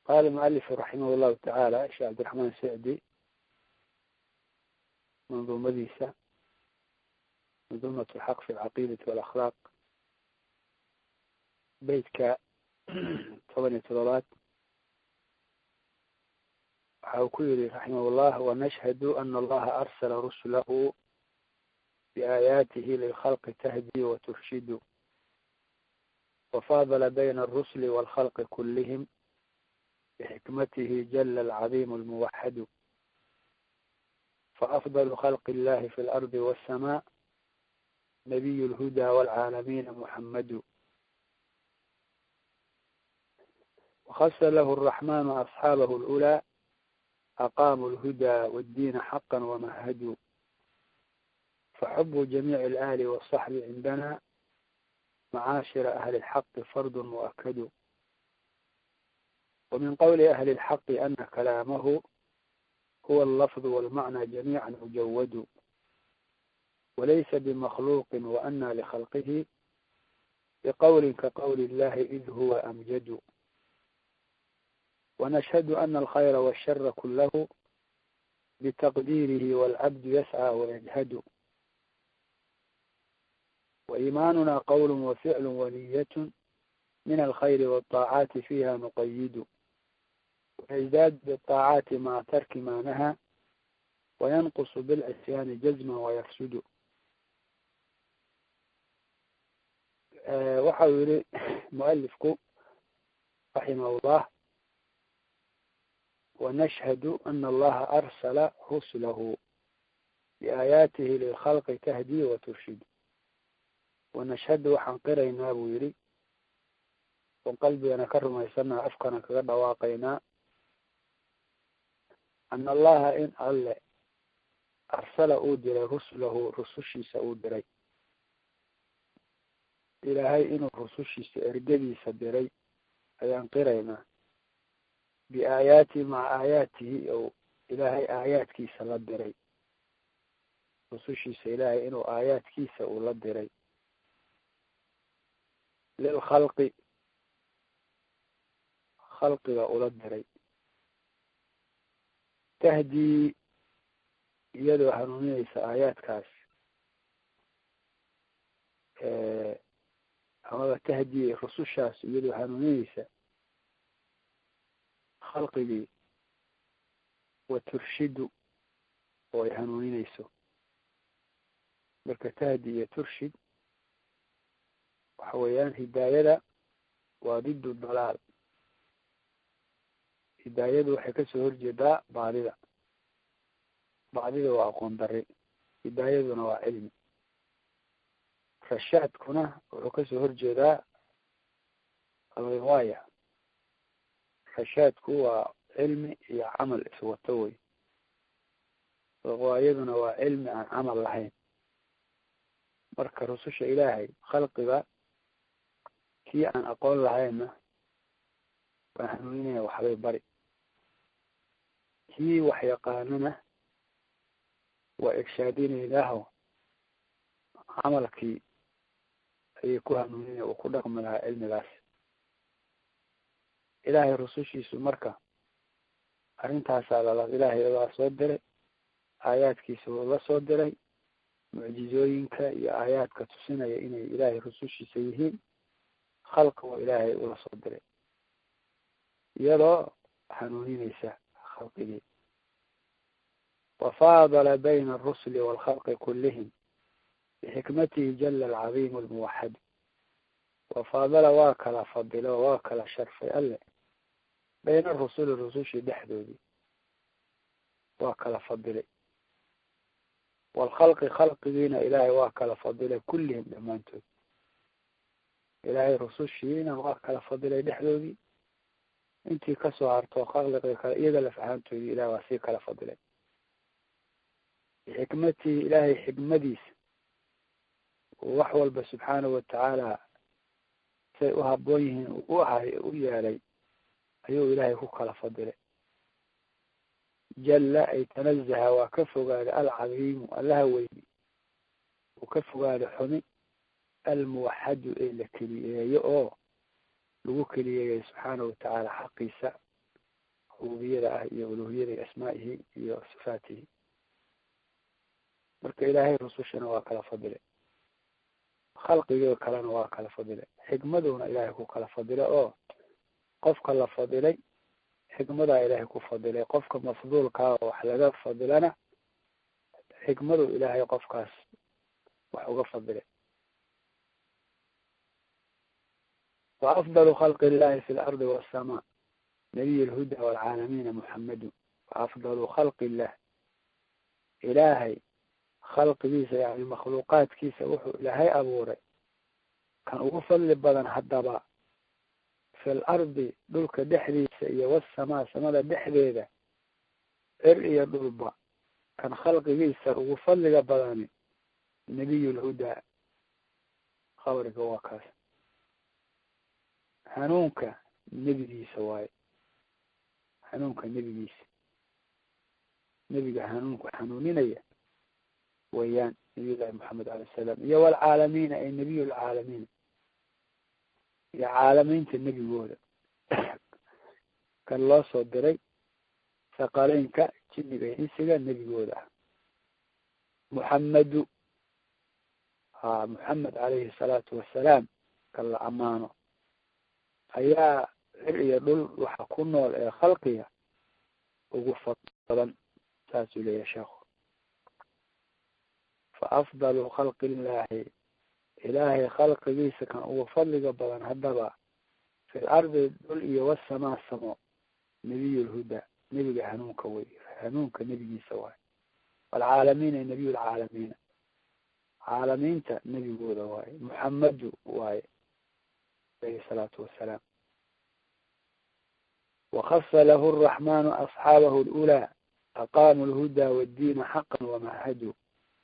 qaala mualifu raximah llahu tacaala sheekh cabdiraxmaan sicdi manduumadiisa manduumat lxaq fi alcaqiidati walakhlaaq beytka toban iyo todobaad waxa uu ku yihi raximah llah wanashhadu ana allaha arsala rusulahu biaayaatihi lilkhalqi tahdi waturshidu wafadla bayna alrusli walkhalqi kulihim bxikmatihi jala alcadiim almuwaxadu faafdal khalq illahi fi lardi waassamaa nabiy lhuda walcaalamiina muxamadu wakasa lahu araxmanu asxaabahu lulaa aqaamuu lhuda waddiina xaqa wamahaduu faxubu jamiici alaali wasaxbi cindana macaashira ahli lxaqi fardu muakadu ومن قول أهل الحق أن كلامه هو اللفظ والمعنى جميعا مجود وليس بمخلوق وأن لخلقه بقول كقول الله إذ هو أمجد ونشهد أن الخير والشر كله بتقديره والعبد يسعى ويجهد وإيماننا قول وفعل ونية من الخير والطاعات فيها نقيد ويزداد بالطاعات مع ترك ما نهى وينقص بالعصيان جزما ويفسد waxa uu yihi mualifku raximah llah wanashhadu ana allaha arsala rusulahu biaayaatihi lilkhalqi tahdi waturshid wanashhadu waxaan qiraynaa buu yihi on qalbigana ka rumaysanaa afkana kaga dhawaaqaynaa ana allaha in alle arsala uu diray rusulahu rusushiisa uu diray ilaahay inuu rusushiisa ergadiisa diray ayaan qiraynaa biaayaatihi maca aayaatihi ou ilaahay aayaadkiisa la diray rusushiisa ilaahay inuu aayaadkiisa uu la diray lilkhalqi khalqiga ula diray tahdii iyadoo hanuuninaysa aayaadkaas amaba tahdii rusushaas iyadoo hanuuninaysa khalqigii wa turshidu oo ay hanuuninayso marka tahdi iyo turshid waxa weeyaan hidaayada waa diddu dalaal hidaayadu waxay kasoo horjeedaa baadida baadida waa aqoon dari hidaayaduna waa cilmi rashaadkuna wuxuu kasoo horjeedaa alriwaaya rashaadku waa cilmi iyo camal iswato wey riwaayaduna waa cilmi aan camal lahayn marka rususha ilaahay khalqiga kii aan aqoon lahaynna waan hanuuninaya waxbay bari kii wax yaqaanana waa irshaadinaynaho camalkii ayay ku hanuuninaya uu ku dhaqmi lahaa cilmigaas ilaahay rusushiisu marka arrintaasaa lala ilaahay waa soo diray aayaadkiisa uu la soo diray mucjizooyinka iyo aayaadka tusinaya inay ilaahay rusushiisa yihiin khalqi oo ilaahay ula soo diray iyadoo hanuuninaysa khalqigii wafaadala bayna alrusuli waalkhalqi kullihim bixikmatihi jala alcadiimu almuwaxad wafaadala waa kala fadilo waa kala sharfay alle bayna arusuli rusushii dhexdoodii waa kala fadilay waalkhalqi khalqigiina ilaahay waa kala fadilay kullihim dhammaantood ilaahay rusushiina waa kala fadilay dhexdoodii intii kasoo harto khalqiga kale iyaga laf ahaantoodii ilahay waa sii kala fadilay bixikmatihi ilaahay xikmadiisa uu wax walba subxaanahu watacaala say u haboon yihiin u ahay u yeelay ayuu ilaahay ku kala fadilay jalla ay tanazaha waa ka fogaaday alcadiimu allaha weyni uu ka fogaaday xumi almuwaxadu ee la keliyeeyo oo lagu keliyeeyay subxaanahu watacaala xaqiisa rububiyada ah iyo uluhiyada iyo asmaa'ihi iyo sifaatihi marka ilaahay rusushana waa kala fadilay khalqigii kalena waa kala fadilay xikmaduna ilaahay ku kala fadilay oo qofka la fadilay xikmadaa ilaahay ku fadilay qofka mafduulkaa oo wax laga fadilana xikmadu ilaahay qofkaas wax uga fadilay wa afdalu khalqi illahi fi lardi wasamaa nabiy lhuda walcaalamiina muxamadu wa afdalu khalqi illah ilaahay khalqigiisa yani makhluuqaadkiisa wuxuu ilaahay abuuray kan ugu fadli badan haddaba fi lardi dhulka dhexdiisa iyo wasamaa samada dhexdeeda cir iyo dhulba kan khalqigiisa ugu fadliga badani nebiy lhudaa qabriga waa kaas hanuunka nebigiisa waaye hanuunka nebigiisa nebiga hanuunku hanuuninaya wayaan nabiy llahi maxamed alay salam iyo walcaalamiina ay nebiy lcaalamiin iyo caalamiinta nebigooda kan loo soo diray saqaleynka jinniga iyo insiga nebigooda ah muxamedu ha muxamed calayhi salaatu wassalaam kan la ammaano ayaa cir iyo dhul waxa ku nool ee khalqiga ugu fadli badan saasuu leeyahay sheekhu fa afdalu khalqi illaahi ilaahay khalqigiisa kan ugu fadliga badan haddaba fi lardi dhul iyo wasamaa samo nebiy lhuda nebiga hanuunka wey hanuunka nebigiisa waay walcaalamiina nebiy lcaalamiina caalamiinta nebigooda waaye muxamedu waaye alayhi salaatu wasalaam wakasa lahu araxmanu asxaabahu lulaa aqaamu lhuda wddiina xaqa wamahaduu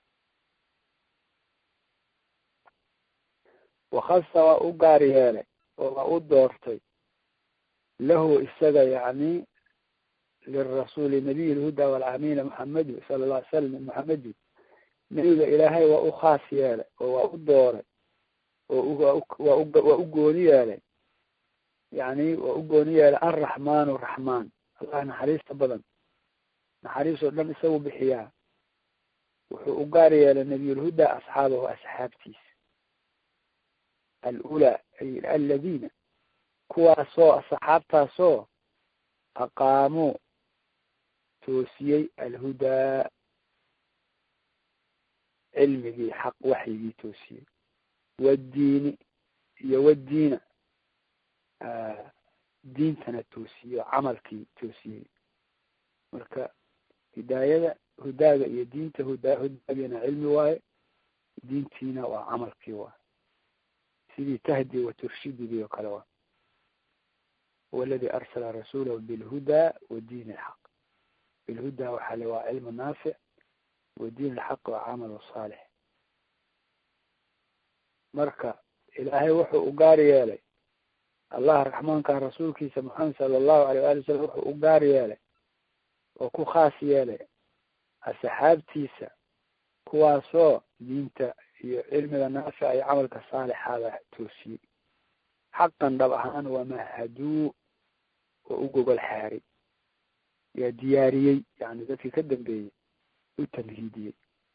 wakasa waa u gaar yeelay oo waa u doortay lahu isaga yani lirasuuli nabiy lhuda walcamiina muxamedu sala lla ly salam muxamedu nebiga ilaahay waa u khaas yeelay oo waa u dooray oo waa u gooni yeelay yani waa u gooni yeelay alraxmaanu raxmaan allah naxariista badan naxariis oo dhan isagu bixiyaa wuxuu u gaar yeelay nabiyulhuda asxaabahu asxaabtiisa alulaa ay aladiina kuwaasoo asxaabtaasoo aqaamuu toosiyey alhudaa cilmigii xaq waxyigii toosiyey waddiini iyo waddiina diintana toosiyey oo camalkii toosiyey marka hidaayada hudaaga iyo diinta hudaa hudaagina cilmi waaye diintiina waa camalkii waaye sidii tahdi wa turshidigii oo kale waa huwa aladi arsala rasuulahu bilhudaa wa diin alxaq bilhudaa waxaa le waa cilmu naafic wa diin alxaq waa camalu saalix marka ilaahay wuxuu u gaar yeelay allah raxmaanka rasuulkiisa maxamed sala allahu alay waali wasalam wuxuu u gaar yeelay oo ku khaas yeelay asxaabtiisa kuwaasoo diinta iyo cilmiga naafica iyo camalka saalixaada toosiyey xaqan dhab ahaan wamahaduu oo u gogol xaaray yaa diyaariyey yani dadkii ka dambeeyey u tamhiidiyey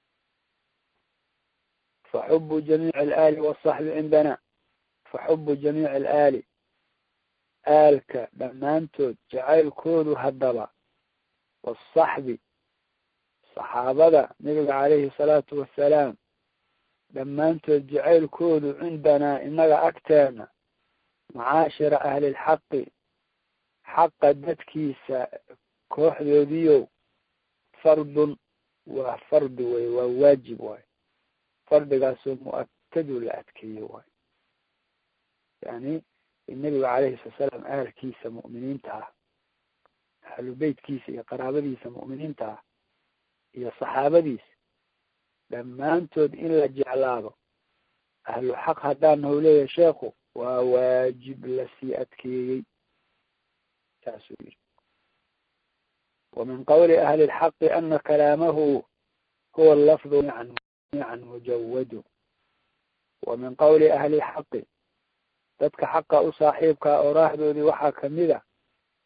faxubu jamiici alaali wasaxbi cindana faxubu jamiici alaali aalka dhammaantood jacaylkoodu haddaba waasaxbi saxaabada nabiga calayhi salaatu wassalaam dhammaantood jacaylkoodu cindanaa innaga agteena macaashira ahlilxaqi xaqa dadkiisa kooxdoodiyow fardun waa fardi wey waa waajib waay fardigaasoo mu-akadu la adkeeyo waay yani nebiga calayhi salatu salaam ahalkiisa mu'miniinta ah ahlu beytkiisa iyo qaraabadiisa mu'miniinta ah iyo saxaabadiisa dhammaantood in la jeclaado ahlu xaq haddaan nahu leeyahay sheekhu waa waajib lasii adkeeyey saasuu yiri wa min qawli ahli lxaqi ana kalaamahu huwa lafdu mican mujawadu wa min qawli ahli lxaqi dadka xaqa u saaxiibkaa oo raahdoodii waxaa kamid a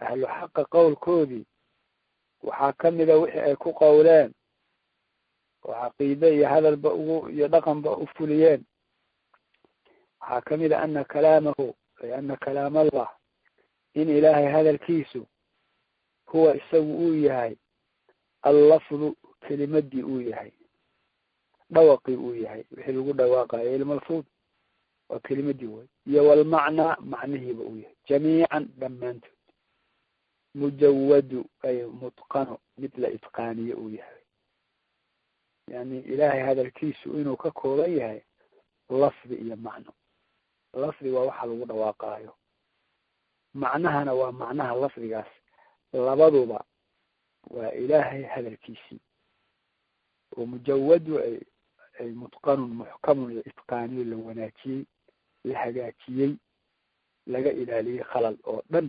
ahlu xaqa qowlkoodii waxaa kamida wixii ay ku qowleen oo caqiide iyo hadalba ugu iyo dhaqanba u fuliyeen waxaa kamid a ana kalaamahu ay ana kalaam allah in ilaahay hadalkiisu huwa isagu uu yahay allafdu kelimadii uu yahay dhawaqii uu yahay wixii lagu dhawaaqayo ilmalfuud waa kelimadii wey iyo walmacnaa macnihiiba uu yahay jamiican dhammaantood mujawadu ay mutqano mid la itqaaniye uu yahay yani ilaahay hadalkiisu inuu ka kooban yahay lafdi iyo macno lafdi waa waxa lagu dhawaaqaayo macnahana waa macnaha lafdigaas labaduba waa ilaahay hadalkiisii oo mujawadu ay ay mutqanun muxkamun la itqaaniyo la wanaajiyey la hagaajiyey laga ilaaliyey khalal oo dhan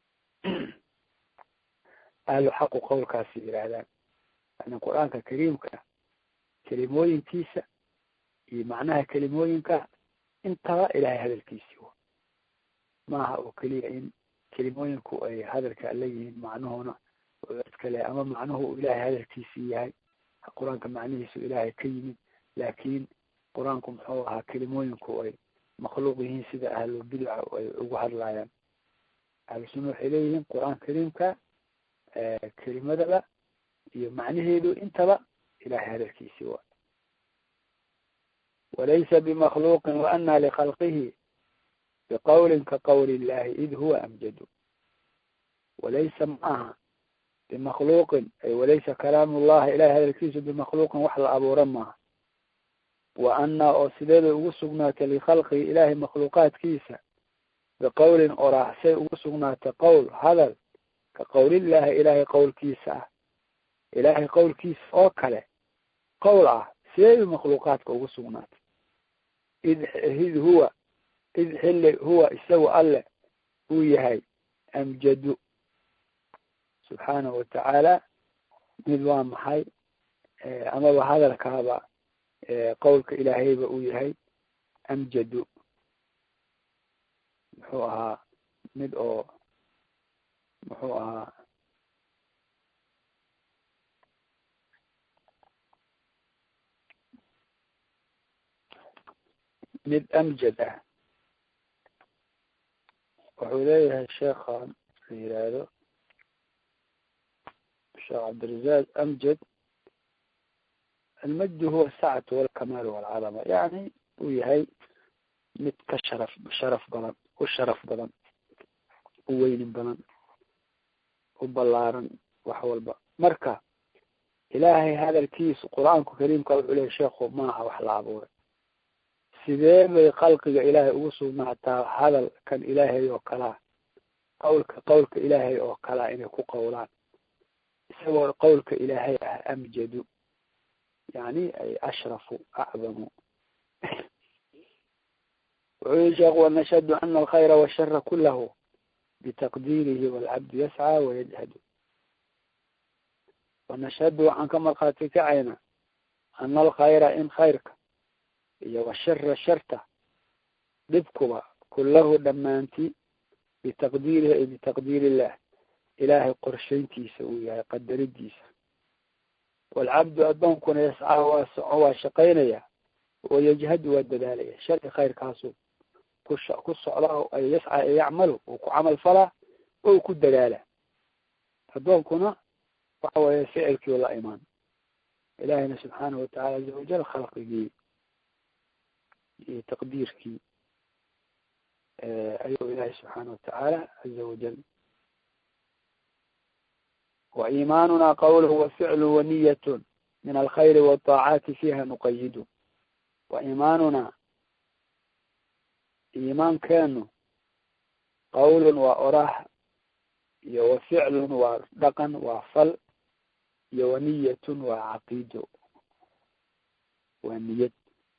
ahlu xaqu qowlkaasi yidhaahdaan yani qur-aanka kariimka kelimooyinkiisa iyo macnaha kelimooyinka intaba ilahay hadalkiisii wa maaha oo keliya in kelimooyinku ay hadalka la yihiin macnuhuna iskale ama macnuhu uu ilahay hadalkiisii yahay qur-aanka macnihiisu ilaahay ka yimid laakiin qur-aanku muxuu ahaa kelimooyinku ay makhluuq yihiin sida ahlulbidaca ay ugu hadlayaan ahlu sunna waxay leeyihiin qur-aan kariimka kelimadaba iyo macnaheedu intaba ilahay hadalkiisii waa walaysa bimakhluuqin waana likhalqihi biqawlin ka qawli illahi id huwa amjadu walaysa ma aha bimakhluuqin ay walaysa kalaamu llahi ilahay hadalkiisu bimakhluuqin wax la abuura maaha wa anaa oo sideeday ugu sugnaatay likhalqihi ilahay makhluuqaadkiisa biqawlin oraaxsay ugu sugnaatay qowl hadal ka qawlillahi ilaahay qowlkiisa ah ilaahay qowlkiisa oo kale qowl ah sideeday makhluuqaadka ugu sugnaatay id id huwa id xilli huwa isagu alle uu yahay amjadu subxaanahu watacaala mid waa maxay amaba hadalkaaba qowlka ilaahayba uu yahay amjadu muxuu ahaa mid oo muxuu ahaa mid amjad ah wuxuu leeyahay sheekhan la yihahdo sheekh cabdirazaaq amjad almajdu huwa asacatu walkamaal walcadama yani uu yahay mid ka sharaf sharaf badan u sharaf badan u weynin badan u ballaaran wax walba marka ilaahay hadalkiisu qur-aanku kariimka wuxuu leeyahy sheekhu maaha wax la abuuray sidee bay khalqiga ilaahay ugu sugnaataa hadal kan ilaahay oo kalaa qawlka qawlka ilaahay oo kalaa inay ku qawlaan isagoo qawlka ilaahay ah amjadu yani ay ashrafu acdamu wuxuu yihi sheekhu wanashhadu ana alkhayra washara kulahu bitaqdiirihi walcabdu yascaa wayajhadu wanashhadu waxaan ka markhaati kacayna ana alkhayra in khayrka iyo washara sharta dhibkuba kulahu dhammaanti bitaqdiirihi ay bitaqdiir illah ilaahay qorshayntiisa uu yahay qadaridiisa walcabdu addoonkuna yascaa waa soco waa shaqaynaya wayajhadu waa dadaalaya sharci khayrkaasu ku ku socda ay yascaa ee yacmalu uu ku camal falaa oo ku dadaala addoonkuna waxa weeye ficilkii la imaan ilaahayna subxaanahu watacaala aza wajal khalqigii iyo taqdiirkii ayuu ilaahay subxaana watacaala aza wajal wa iimaanuna qawluhu wa ficlu wa niyatun min alkhayri waطaacaati fiiha nuqayidu wa iimaanuna iimaankeenu qawlun waa oraah iyo wa ficlun waa dhaqan waa fal iyo wa niyatun waa caqiido waa niyad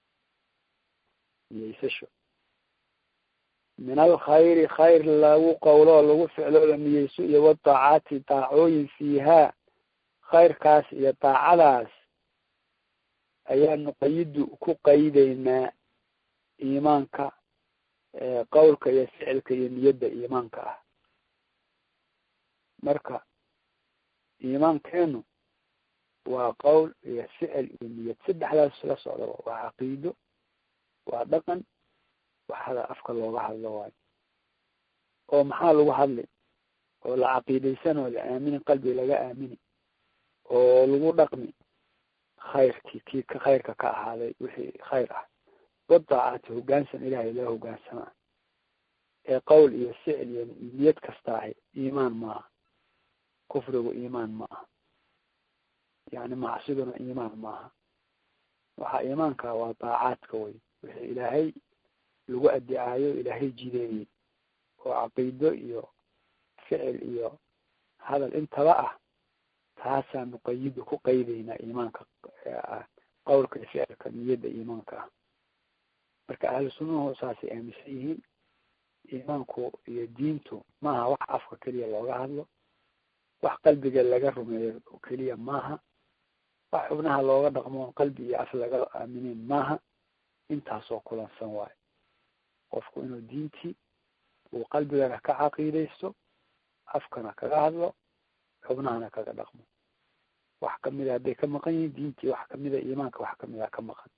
niyeysasho min alkhayri khayr lagu qowlo lagu ficlo la niyeyso iyo wataacaati daacooyin fiihaa khayrkaas iyo daacadaas ayaa nuqayidu ku qaydeynaa iimaanka qowlka iyo ficilka iyo niyadda iimaanka ah marka iimaankeenu waa qowl iyo ficil iyo niyad saddexdaas la socda waa caqiido waa dhaqan waxada afka looga hadlo waayo oo maxaa lagu hadli oo la caqiidaysan oo la aamini qalbi laga aamini oo lagu dhaqmi khayrkii kii ka khayrka ka ahaaday wixii khayr ah wadaacaati hogaansan ilaahay loo hogaansamaa ee qowl iyo ficil iyo niyad kasta ahi iimaan maaha kufrigu iimaan ma aha yani macsiduna iimaan maaha waxaa iimaanka waa daacaadka wey wixii ilaahay lagu adicaayo ilaahay jideeyey oo caqiido iyo ficil iyo hadal intaba ah taasaan nuqayidu ku qaydaynaa iimaanka qowlka iyo ficilka niyadda iimaanka ah marka ahlu sunnahu saasay aaminsan yihiin iimaanku iyo diintu maaha wax afka keliya looga hadlo wax qalbiga laga rumeeyo keliya maaha wax xubnaha looga dhaqmo qalbi iyo af laga aaminin maaha intaasoo kulansan waayo qofku inuu diintii uu qalbigana ka caqiidaysto afkana kaga hadlo xubnahana kaga dhaqmo wax kamida hadday ka maqan yihiin diintii wax kamida iimaanka wax kamida ka maqan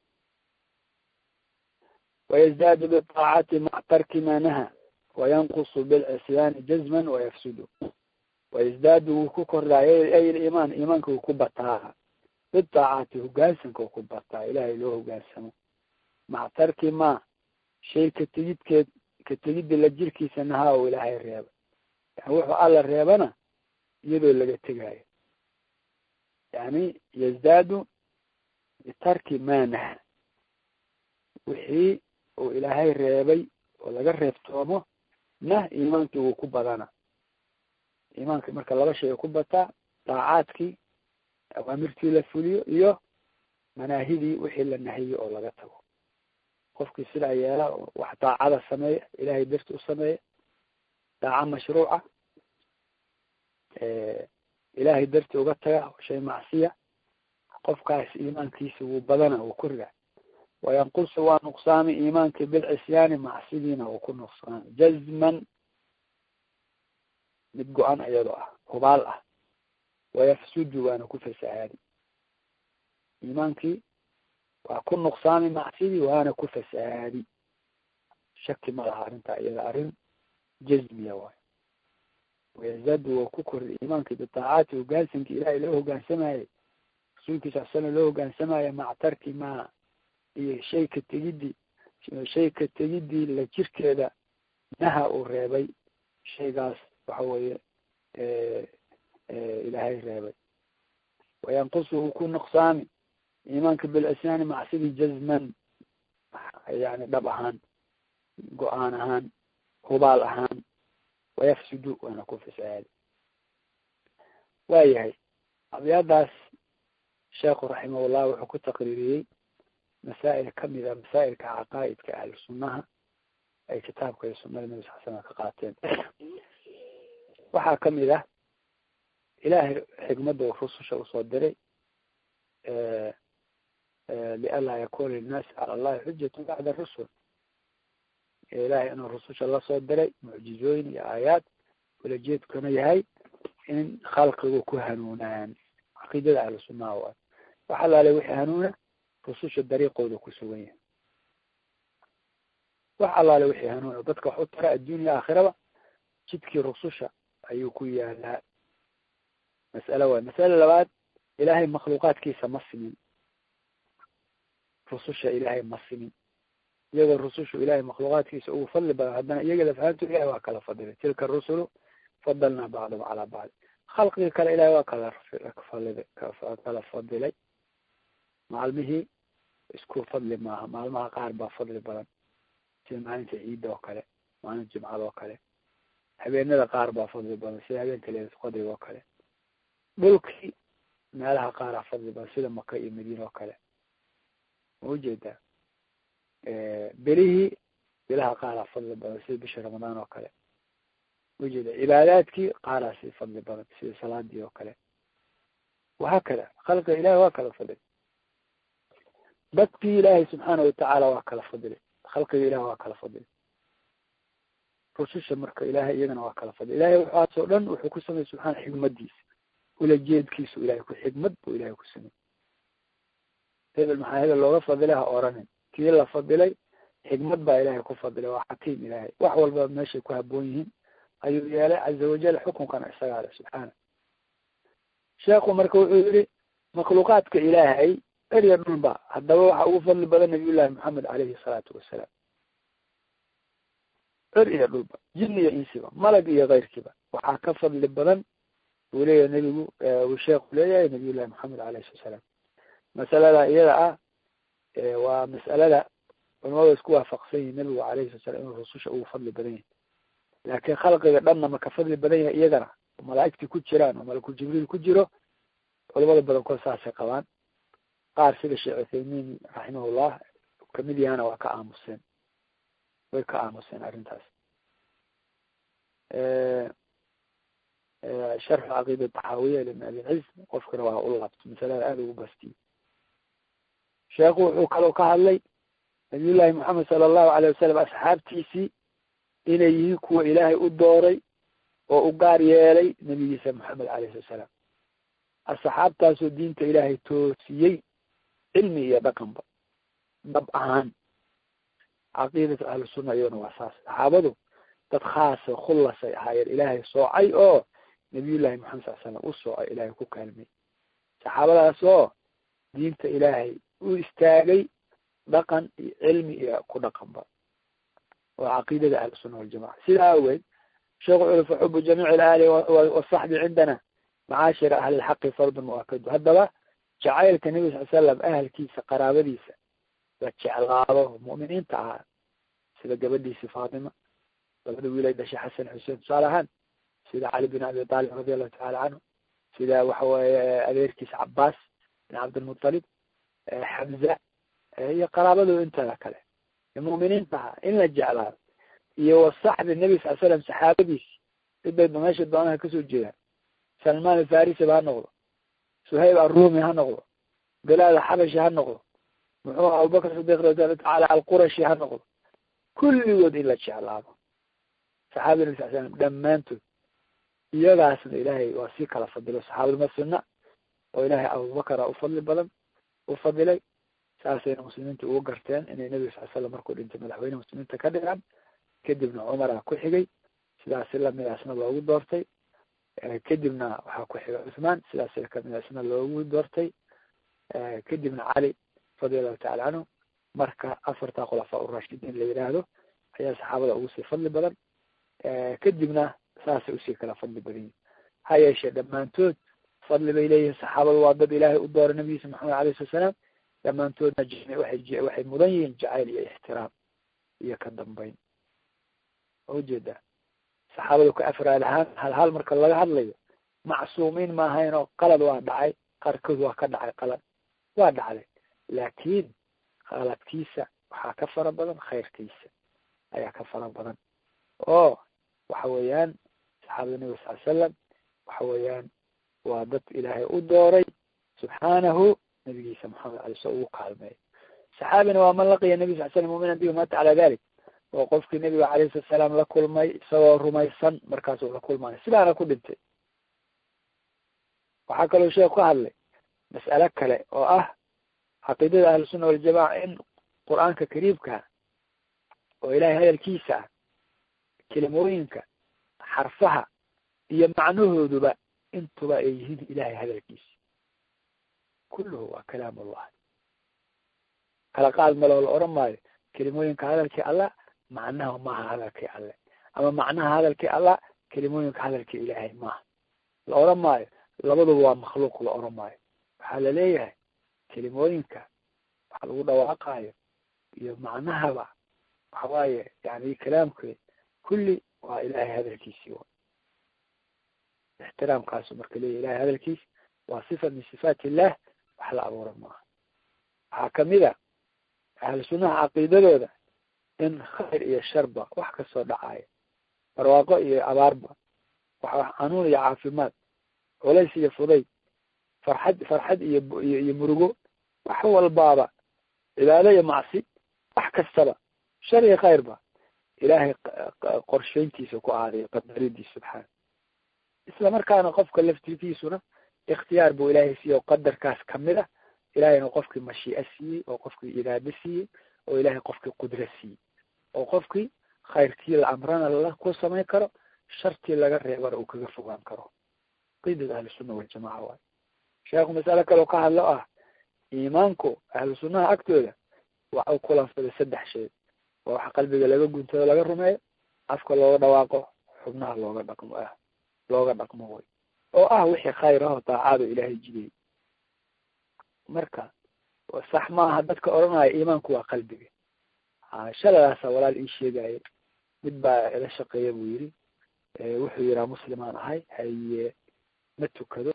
wayزdaadu bطaacati mac tarki ma naha wayanqusu bilcisyaani jazman wayafsudu wayزdaadu wuu ku kordhaayo ay iimaan iimaanka wuu ku bataa bidaacaati hogaansanka wuu ku bataa ilaahay loo hogaansamo mac tarki ma shay ka tegidkeed ka tegidda la jirkiisa nahaa oo ilaahay reeba yani wuxuu alla reebana iyadoo laga tegaayo yani yazdaadu bitarki ma naha wixii uu ilaahay reebay oo laga reebtoomo nah iimaankii wuu ku badana iimaanka marka laba shay ku bataa daacaadkii awaamirtii la fuliyo iyo manaahidii wixii la nahiyo oo laga tago qofkii sidaa yeela wax daacada sameeya ilaahay darti u sameeya daaca mashruuca ilaahay darti uga taga shay macsiya qofkaas iimaankiisa wuu badana wuu koriga wayanqusu waa nuqsaami iimaankii bilcisyaani macsidiina uu ku nuqsaami jazman mid go-an iyadoo ah hubaal ah wayafsudu waana ku fasahaadi iimaankii waa ku nuqsaami macsidii waana ku fasahaadi shaki ma laha arrintaa iyada arrin jazmiya waay wayazadu waa ku kordi iimaankii bitaacaati hogaansankii ilaahay loo hogaansamayay rasuulkiisa sala loo hogaansamaya mac tarki ma iyo shay ka tegidii shay ka tegidii la jirkeeda naha uu reebay shaygaas waxa weeye ilaahay reebay wayanqusuhu ku nuqsaami iimaanka bilcisyaani macsidii jazman yani dhab ahaan go-aan ahaan hubaal ahaan wayafsudu waana ku fasahaadi waayahay abyaadaas sheekhu raximahullah wuxuu ku taqriiriyey masaa'il kamid a masaa'ilka caqaa'idka ahlu sunnaha ay kitaabka iyo sunada nabi sal slam ka qaateen waxaa kamid ah ilaahay xikmadda uu rususha usoo diray lianlaa yakuna linnaasi cala allahi xujatu bacda rusul ilaahay inuu rususha lasoo diray mucjizooyin iyo aayaad ulajeedkuna yahay in khalqigu ku hanuunaan caqiidada ahlu sunnaha waay wax alaale wixii hanuuna rususha dariiqooda ku sugan yahay wax allaale wixii hanuuna dadka wax u tara adduunya aakhiraba jidkii rususha ayuu ku yaalaa mas'alo waay mas'ale labaad ilaahay makhluuqaadkiisa ma simin rususha ilaahay ma simin iyagoo rusushu ilahay makhluuqaadkiisa ugu fadli badan haddana iyaga lafahanto ilahay waa kala fadilay tilka rusulu fadalnaa bacdahum calaa bacdi khalqigii kale ilahay waa kala fali kala fadilay maalmihii isku fadli maaha maalmaha qaar baa fadli badan sida maalinta ciidda oo kale maalinta jimcada oo kale habeenada qaar baa fadli badan sida habeenka leelatulqadriga oo kale dhulkii meelaha qaaraa fadli badan sida maka iyo madiina oo kale ma ujeedaa belihii bilaha qaaraa fadli badan sida bisha ramadaan oo kale ujeeda cibaadaadkii qaaraa si fadli badan sida salaadii oo kale wahaakada khalqiga ilahi waa kala fadilay dadkii ilaahay subxaana watacaala waa kala fadilay khalqiga ilahi waa kala fadilay rususha marka ilaahay iyagana waa kala fadli ilahay waxaasoo dhan wuxuu ku samey subxaana xigmadiisa ulajeedkiisu ilahay ku xigmad buu ilahay ku samey hebel maxaa hebel looga fadilay ha oranin kii la fadilay xigmad baa ilahay ku fadilay waa xakiim ilahay wax walba meeshay ku haboon yihiin ayuu yeelay caza wajal xukunkana isagaa le subxaana sheekhu marka wuxuu yihi makhluuqaadka ilaahay erya dhulba haddaba waxa ugu fadli badan nabiy llahi maxamed caleyhi salaatu wasalaam er iyo dhulba jin iyo insiba malag iyo keyrkiiba waxaa ka fadli badan uu leeyahay nebigu uu sheekhu leeyahay nabiy llahi maxamed alayhi salatu salaam masalada iyada ah waa mas'alada culamadu isku waafaqsan yihin nebigu alayhi sala slam inuu rususha ugu fadli badan yahay laakiin khalqiga dhanna ma ka fadli badan yahay iyagana oo malaa'igtii ku jiraan oo malakul jibriil ku jiro culamada badankood saasay qabaan qaar sida sheekh uthaymiin raximahullah kamid yahana waa ka aamuseen way ka aamuseen arrintaas sharxu caqiida taxaawiya libn abilciz qofkana waa u laabto masalada aada ugu bastiye sheekhu wuxuu kaloo ka hadlay nabiyullahi moxamed sala allahu alayh wasalam asxaabtiisii inay yihiin kuwa ilaahay u dooray oo u gaar yeelay nabigiisa moxamed alayh slat salaam asxaabtaasoo diinta ilaahay toosiyey cilmi iyo dhaqanba dhab ahaan caqiidatu ahlusunna iyaduna waa saas saxaabadu dad khaasa khullasay ahaayeen ilaahay soocay oo nabiyullahi maxamed sal slam u soocay ilaahay ku kaalmay saxaabadaas oo diinta ilaahay u istaagay dhaqan iyo cilmi iyo ku dhaqanba waa caqiidada ahlusunna waljamaca sidaa awgeed sheekhu culi faxubu jamiici alaali wasaxbi cindana macaashira ahli lxaqi fardun muakadu haddaba jacaylka nebi sal slam ahalkiisa qaraabadiisa la jeclaado mu'miniinta ahaa sida gabadhiisi faatima labada wiilay dhashay xasan xuseen tusaale ahaan sida cali bin abi talib radi allahu tacala canhu sida waxa weeye adeerkiisa cabaas bin cabdilmutalib xamza iyo qaraabadooda intada kale mu'miniinta ahaa in la jeclaado iyo wasaxbi nebi sal slam saxaabadiisi cidbayba meesha doonaha kasoo jeedaan salmaan alfarisiba ha noqdo suhayb arumi ha noqdo bilaal alxabashi ha noqdo muxuu abubakr sidiq radiallahu tacala alqurashi ha noqdo kulligood in la jeclaado saxaabada nabi sal slam dhammaantood iyagaasna ilaahay waa sii kala fadilo saxaabaduma sunna oo ilaahay abubakara u fadli badan u fadilay saasayna muslimiinta ugu garteen inay nebiga sal slam markuu dhintay madaxweyne muslimiinta ka dhigaan kadibna cumara ku xigay sidaasi lamidaasna loogu doortay kadibna waxaa ku xigay cuthmaan sidaas kamidaasna loogu doortay kadibna cali radia allahu tacala canhu marka afarta khulafaa urashidiin la yidhaahdo ayaa saxaabada ugu sii fadli badan kadibna saasay usii kala fadli badan yihin ha yeeshee dhammaantood fadli bay leeyihin saxaabadu waa dad ilaahay u dooray nabigiisa maxamed alayh slat salaam dhammaantoodna waxay waxay mudan yihiin jacayl iyo ixtiraam iyo ka dambeyn ujeedaa saxaabadu ka afraad ahaan hal hal marka laga hadlayo macsuumiin ma ahayn oo qalad waa dhacay qaarkood waa ka dhacay qalad waa dhacday laakiin qaladkiisa waxaa ka fara badan khayrkiisa ayaa ka fara badan oo waxa weeyaan saxaabada nabiga sal l salam waxa weeyaan waa dad ilaahay u dooray subxaanahu nabigiisa maxamed alay sl ugu kaalmeeyo saxaabina waa man laqiya nabi sal slam muminan bihi mata cala dalik oo qofkii nabiga calayhi salatu salaam la kulmay isagoo rumaysan markaasuu la kulmayo sidaana ku dhintay waxaa kaloo sheekh ka hadlay mas'ale kale oo ah caqiidada ahlusunna waljamaca in qur-aanka kariimka oo ilahay hadalkiisa ah kelimooyinka xarfaha iyo macnahooduba intuba ay yihiin ilahay hadalkiisa kulluhu waa kalaam allah kala qaad maloo la oran maayo kelimooyinka hadalkii allah macnaha maaha hadalkii alle ama macnaha hadalkii allah kelimooyinka hadalkii ilaahay maaha la oran maayo labaduba waa makhluuq la oran maayo waxaa la leeyahay kelimooyinka waxa lagu dhawaaqayo iyo macnahaba waxa waaye yani kalaamkeed kulli waa ilahay hadalkiisii wa ixtiraamkaasu marka leeyahy ilahay hadalkiis waa sifa min sifaat illah wax la abuura maaha waxaa kamid a ahlu sunnaha caqiidadooda in khayr iyo sharba wax kasoo dhacaayo barwaaqo iyo abaarba waxa xanuun iyo caafimaad culays iyo fudayd farxad farxad iyo iyo murugo wax walbaaba cibaado iyo macsi wax kastaba shar iyo khayrba ilaahay qorshayntiisa ku aaday qadaradiisa subxaana isla markaana qofka laftigiisuna ikhtiyaar buu ilaahay siiyey oo qadarkaas kamid a ilahayna qofkii mashii'a siiyey oo qofkii iraado siiyey oo ilaahay qofkii qudro siiyey oo qofkii khayrkii la amrana la ku samayn karo shartii laga reebana uu kaga fogaan karo qiidada ahlusunna waljamaca waayo sheekhu masale kaleo ka hadlo ah iimaanku ahlu sunnaha agtooda waxa u kulansaday saddex shay waa waxa qalbiga laga guntado laga rumeeyo afka looga dhawaaqo xubnaha looga dhaqmo ah looga dhaqmo way oo ah wixii khayr aho daacado ilaahay jidiyey marka sax maaha dadka odhanaya iimaanku waa qalbiga shaladaasa walaal ii sheegaaye mid baa ila shaqeeya buu yidhi wuxuu yihaa muslimaan ahay haye ma tukado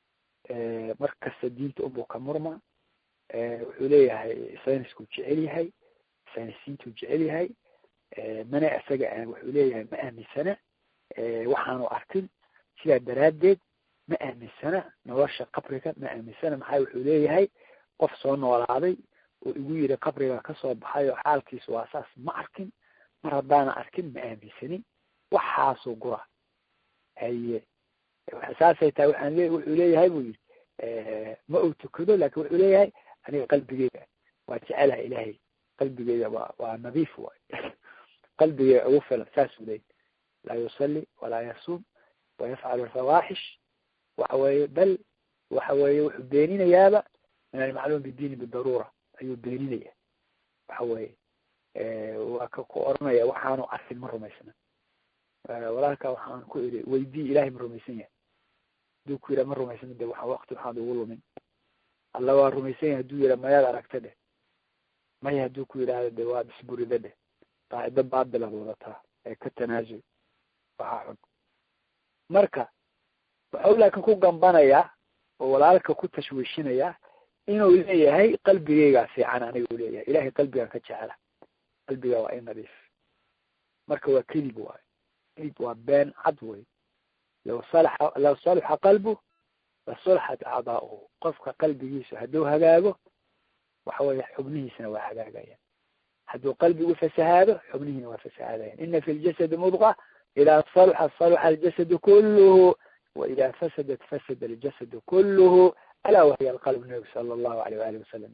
markasta diinta unbuu ka murma wuxuu leeyahay sayniskuu jecel yahay saynisiintuu jecel yahay mana isaga wuxuu leeyahay ma aaminsana waxaanu arkin sidaa daraaddeed ma aaminsana nolosha qabriga ma aaminsana maxaa wuxuu leeyahay qof soo noolaaday oo igu yidhi qabriga kasoo baxay oo xaalkiisu waa saas ma arkin mar haddaana arkin ma aaminsanin waxaasuu gura haye saasay tahay waxaan le wuxuu leeyahay buu yidhi ma uu tukado laakin wuxuu leeyahay aniga qalbigeyga waa jecelaha ilaahay qalbigeyga waa waa nadiif waay qalbigeyga ugu filan saasuu leeyahy laa yusalli walaa yasuum wayafcalu alfawaaxish waxa weeye bal waxa weeye wuxuu beeninayaaba min almacluum bidiini bidaruura ayuu beeninaya waxa weeye waa ka ku oranaya waxaanu arkin ma rumaysna walaalka waxaan ku iri weydii ilahay ma rumaysan yahay haduu ku yidhaha ma rumaysna de waa wakti waxaad ugu lumin alla waa rumaysan yahay haduu yidhaha mayaad aragta dheh maya hadduu ku yidhaahdo de waad isburida dheh qaacido baatilaad wadataa ee ka tanaasul waxaa xun marka waxau laakin ku gambanayaa oo walaalka ku tashwiishinayaa inuu leeyahay qalbigeygaa fiican aniga u leeyahay ilahay qalbigaan ka jecela qalbiga waa in nadiif marka waa kelib waayo kelib waa been cad wey law salaxa law salaxa qalbu la sulaxat acdaauhu qofka qalbigiisu hadduu hagaago waxa weeye xubnihiisana waa hagaagayaan hadduu qalbigu fasahaado xubnihiina waa fasahaadayan ina fi ljasadi mudqa idaa salaxa salaxa aljasadu kulluhu waidaa fasadat fasada aljasadu kulluhu alaa wahiya alqalb nabigu sala allahu aleyh waali wasalam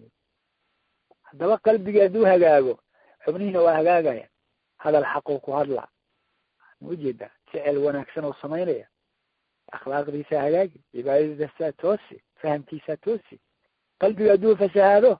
haddaba qalbigii hadduu hagaago xubnihiina waa hagaagaya hadal xaquu ku hadla ma ujeedaa ficil wanaagsan oo samaynaya akhlaaqdiisaa hagaagi cibaadadiisaa toosi fahamkiisaa toosi qalbiga hadduu fasahaado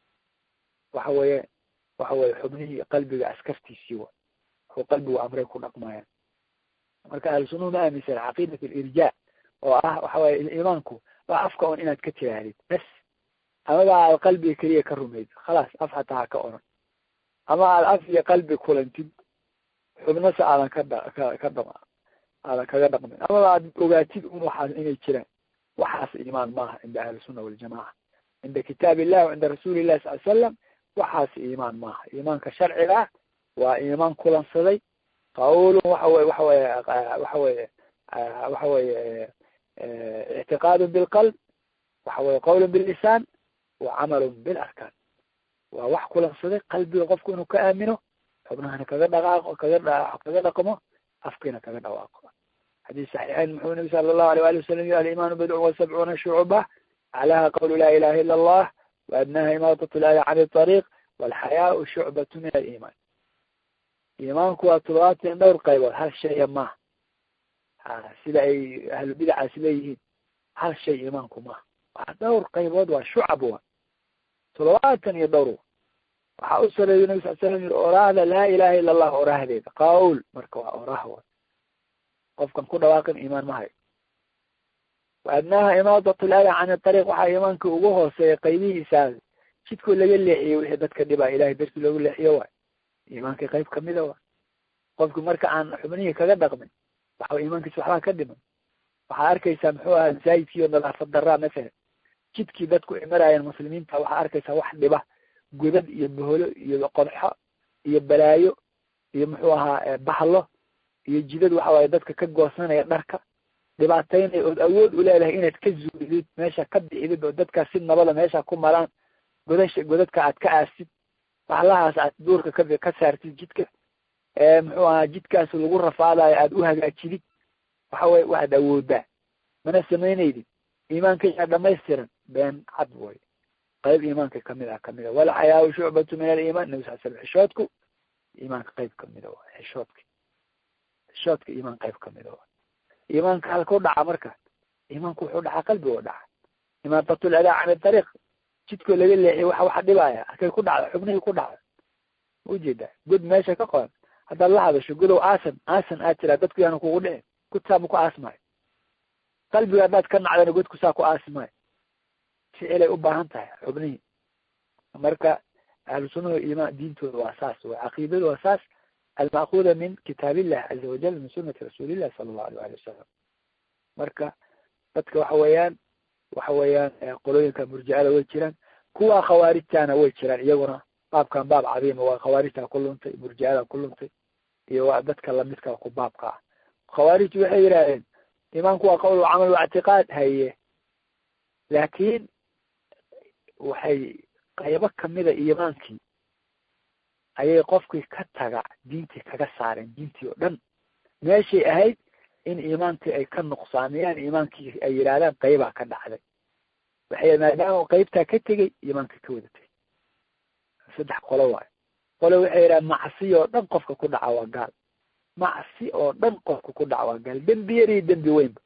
waxa weeye waxa weye xubnihii qalbiga askartiisii wa wuxuu qalbigu amray ku dhaqmaya marka ahlusunuhu ma aaminsan caqiidat alirjaa oo ah waxa weye iimaanku waa afka on inaad ka tirahdid bes amaba aad qalbiga keliya ka rumayd khalaas af hataa ha ka oran ama aad af iyo qalbi kulantid xubnase aadan ka dha ka ka dhama aadan kaga dhaqmin amaba aad ogaatid un waxaas inay jiraan waxaas iimaan maaha cinda ahlisunna waljamaca cinda kitaab illah wa cinda rasuuli illahi sal l slam waxaas iimaan maaha iimaanka sharciga ah waa iimaan kulansaday qawlun waxa weye waxa weye waxa weye waxa weye ictiqaadu bilqalb waxa weye qawlun billisaan wa camalun bilarkaan waa wax kulansaday qalbiga qofku inuu ka aamino xubnahana kaga dhaqaaqo kaga dha kaga dhaqmo afkiina kaga dhawaaqo xadiis saxiixayn muxuu nabi sala allahu alay wali wasalam yiri alimaanu bidcun wa sabcuuna shucuba aclaaha qawlu laa ilaha ila allah waadnaha imaatat lahi can iطariiq walxayaau shucbatu min aliimaan iimaanku waa todobaatan dhowr qaybood hal shaya maha ha sida ay ahlu bidacaas leeyihiin hal shay iimaanku maha waa dhowr qaybood waa shucab wa todobaatan iyo dhowr waxaa u sareeyo nabi sal slam yiri oraahda laa ilaha ila allah oraahdeeda qawl marka waa oraah wa qofkan ku dhawaaqin iimaan ma hayo waadnaaha imaadat lada can ariiq waxaa iimaanka ugu hooseeya qaybihiisaa jidkoo laga leexiyey wixii dadka dhibaa ilahay darti loogu leexiyo waay iimaanka qayb kamida wa qofki marka aan xubnihii kaga dhaqmin waxa iimaankiisa waxbaa ka dhiman waxaa arkaysaa muxuu ahaa zaayidkii oo nadaafad daraa masalan jidkii dadku imaraayeen muslimiinta waxaa arkaysaa wax dhiba godad iyo boholo iyo qodxo iyo balaayo iyo muxuu ahaa bahlo iyo jidad waxa waaye dadka ka goosanaya dharka dhibaataynaya ood awood u leedahay inaad ka zuulidid meesha ka bixidid oo dadkaas si nabada meesha ku maraan godasha godadka aad ka aastid waxlahaas aad duurka ka ka saartid jidka muxuu ahaa jidkaas lagu rafaadayo aada u hagaajidid waxa weye waxaad awoodaa mana sameyneydid iimaankaygaa dhamaystiran been cad way qayb iimaanka kamid ah kamid a walxayaau shucbatu min aliimaan nabi sal slam xishoodku iimaanka qayb kamida waay xishoodka xishoodka iimaan qayb kamida waay iimaanka halkau dhaca marka iimaanku wuxuu dhacaa qalbigo dhaca imaatat ladaa can ariiq jidkoo laga leexiy waxa waxa dhibaya halkay ku dhacda xubnihii ku dhacda ujeedaa god meesha ka qoran haddaad la hadasho godow aasan aasan aad tiraa dadku yaana kugu dhicin godsaa ma ku aasmaayo qalbiga haddaad ka nacdana godku saa ku aasmaayo ficilay u baahan tahay xubnihii marka ahlu sunnahu iimaan diintooda waa saas way caqiidadu waa saas alma'kuuda min kitaab illah caza wajal min sunati rasuulillahi sala allahu alay ali wasalam marka dadka waxa weeyaan waxa weeyaan qolooyinka murjicada way jiraan kuwa khawaarijtana way jiraan iyaguna baabkan baab cadiima waa khawaarijta ku luntay murjicada ku luntay iyo waa dadka lamidka ku baabka ah khawaarijtu waxay yidhahdeen imaanku waa qowl camal waa ictiqaad haye laakiin waxay qaybo kamida iimaankii ayay qofkii ka taga diintii kaga saareen diintii oo dhan meeshay ahayd in iimaankii ay ka nuqsaamiyaan iimaankii ay yidhahdaan qaybaa ka dhacday waxay maadaama qaybtaa ka tegey iimaankii ka wadatay saddex qolo waayo qolo waxay yidhaha macsi oo dhan qofka ku dhaca waa gaal macsi oo dhan qofka ku dhaca waa gaal dembi yar iyo dembi weynba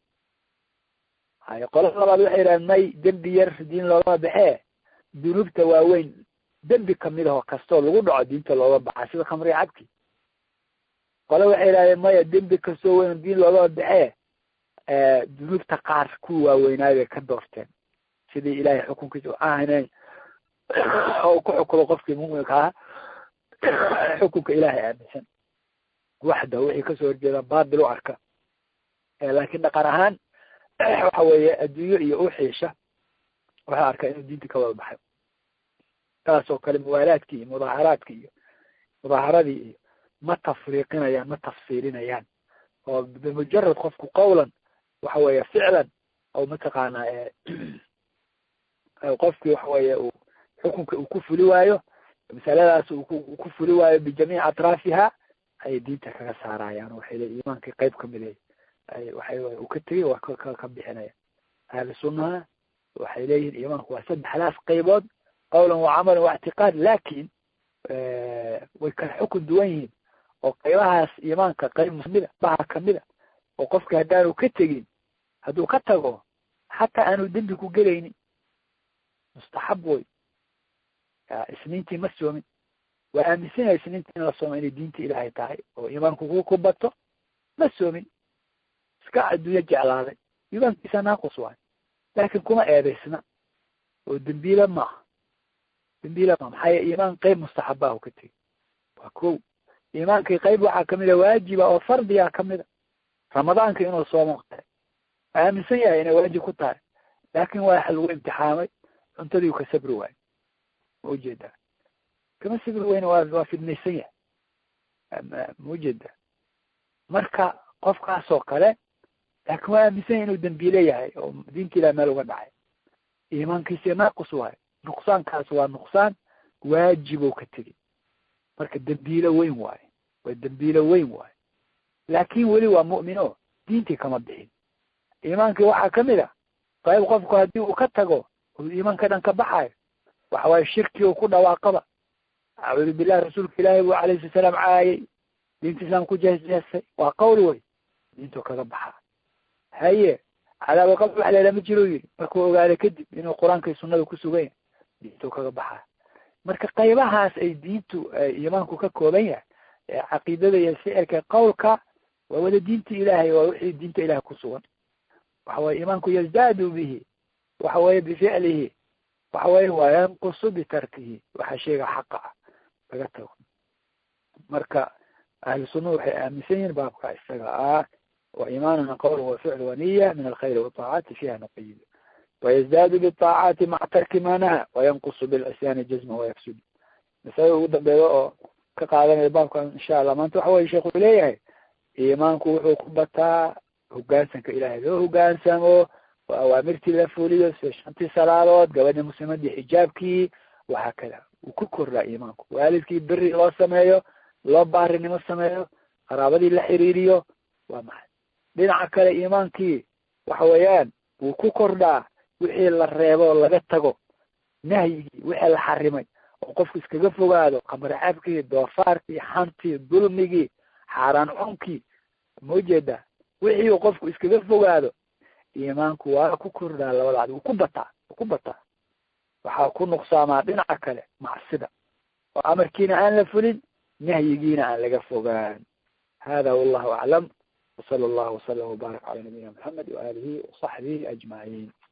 hay qolo labaad waxay yidhahan may dembi yar diin loogama baxee dunuubta waaweyn dembi kamid aho kastoo lagu dhaco diinta looga baxa sida khamriga cabki qole waxay yidhahdeen maya dembi kastoo weyn diin loogama baxee dunuubta qaar kuwa waaweynaayo bay ka doorteen sidii ilaahay xukunkiisa u ahaynen oo ku xukumo qofkii muminka ah xukunka ilaahay aaminsan waxda wixii kasoo horjeeda baatil u arka laakiin dhaqan ahaan waxa weeye adduunyo iyo uxiisha waxaa arkaa inuu diinta ka wada baxay taas oo kale muwaalaadkii iyo mudaaharaadkii iyo mudaaharadii iyo ma tafriiqinayaan ma tafsiilinayaan oo bimujarad qofku qawlan waxa weeye ficlan oo mataqaanaa qofkii waxa weeye uu xukunka uu ku fuli waayo masaladaas uu ku fuli waayo bijamiici atraafiha ayay diinta kaga saarayaan waxay le iimaankii qayb kamid ay waxay uu ka tegay waa ka ka bixinaya ahlu sunnaha waxay leeyihin iimaanku waa saddexdaas qaybood qawlan wa camalan wa ictiqaad lakin way kala xukun duwan yihiin oo qaybahaas iimaanka qayb kamida baha kamida oo qofka haddaanu ka tegin hadduu ka tago xataa aanu dembi ku gelaynin mustaxab wey isniintii ma soomin waa aaminsanyahay isniintii in la soomo inay diinta ilaahay tahay oo iimaanku ku ku bato ma soomin iska adduunyo jeclaaday iimaankiisa naaqus waayo laakin kuma eedaysna oo dembiile maaha dembiile maaha maxaa yee iimaan qayb mustaxabaahu ka tegi waa ko iimaankii qayb waxaa kamida waajiba oo fardiga kamida ramadaanka inuu soomo tahay waa aaminsan yahay inay waajib ku tahay laakin waa lagu imtixaamay cuntadii u ka sabri waayo ma ujeedaa kama sabri weyne waa waa fidnaysan yahay ma ujeedaa marka qofkaasoo kale laakin waa aaminsan yahay inuu dembiile yahay oo diinta ilah meel uga dhacay iimaankiisa naaqus waayo nuqsaankaas waa nuqsaan waajibow ka tegi marka dembiile weyn waayo waa dembiile weyn waayo laakin weli waa mu'min o diintii kama bixin iimaankii waxaa kamid a qayb qofku haddii uu ka tago uu iimaanka dhan ka baxayo waxa waaye shirki uu ku dhawaaqaba acuudu billahi rasuulka ilaahay buu alayhi sala salaam caayay diinta islaam ku jeesjeestay waa qawl wey diintuu kaga baxaa haye cadaaba qabr wax leela ma jiro yidhi markuu ogaada kadib inuu qur-aanka iyo sunnada ku sugan yahay diintuu kaga baxaa marka qaybahaas ay diintu iimaanku ka kooban yahay caqiidada iyo ficilka qawlka waa wada diinta ilaahay waa wixii diinta ilahay ku sugan waxa weye iimaanku yazdaadu bihi waxa weye bificlihi waxa weye waa yanqusu bitarkihi waxa sheega xaqa ah laga tago marka ahlu sunna waxay aaminsan yihin baabka isaga ah wa iimaanuna qowl wa ficl wa niya min alkhayr waطaacati fiha nuqayid wayazdaadu biطaacaati maca tarki ma naha wayanqusu bilcisyaani jazma wayafsud masalada ugu dambeeya oo ka qaadanaya baabka insha allah maanta waxa weye sheekh uu leeyahay iimaanku wuxuu ku bataa hogaansanka ilaahay loo hogaansamo oo awaamirtii la fuliyo sida shantii salaadood gabadhii muslimadii xijaabkii waxaa kada uu ku kordhaa iimaanku waalidkii beri loo sameeyo loo baarinimo sameeyo qaraabadii la xiriiriyo waa maxay dhinaca kale iimaankii waxa weeyaan wuu ku kordhaa wixii la reebo laga tago nahyigii wixii la xarimay oo qofku iskaga fogaado qamar cabkii doofaarkii xantii dulmigii xaaraan cunkii ma ujeedaa wixii uu qofku iskaga fogaado iimaanku waa ku kordhaa labadaad wuu ku bataa wuu ku bataa waxaa ku nuqsaamaa dhinaca kale macsida oo amarkiina aan la fulin nahyigiina aan laga fogaan hada wallahu aclam wsala allahu wasalam wbaarak cala nabiyina maxamed waalihi wasaxbihi ajmaciin